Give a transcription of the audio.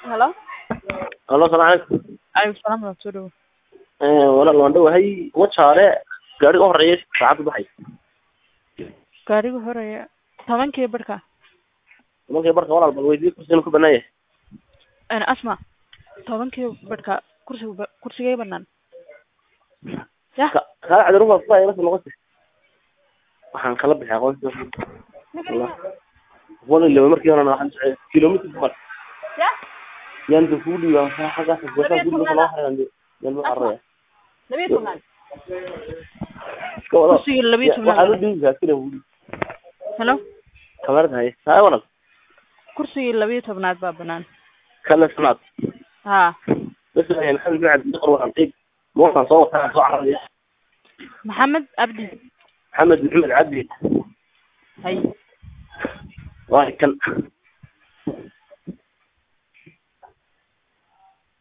Hello? Allo, salaam calaykum. Alaykum salaam wa soo dhawo. Ee, walaal waan dhawahay wajaale gaariga u horeeya saacadda baxay Gaariga horeeya tobankii barka. markay barka walaal bal weydii kursigan ku banaan yahay Ana asma. Tobankii barka kursiga ba- kursigay banaan. Yah. Ka- kaa cadi ruuxa faa ila noqotay waxaan kala bixi aqoonsi wallah wala ilaa markii hore waxaan socday kilomitir mar Yah. yaan ku dhiibaa xaggaas goosha ku dhiibaa loo hayaan yaan ma araya Labiyo tobnaad. iska wada Kursiga labiyo waxaan u tobnaad. dhiibaa kina wuli Hello? kamarada hay hay walaal Kursiga labiyo tobnaad baa banaan. kala sanaad Ha. bas ayaan maxamed bin cabdi qor waxaan qiib moosaan soo wataa soo cararaya Maxamed Abdi. maxamed maxamed cabdi Hay. waa kan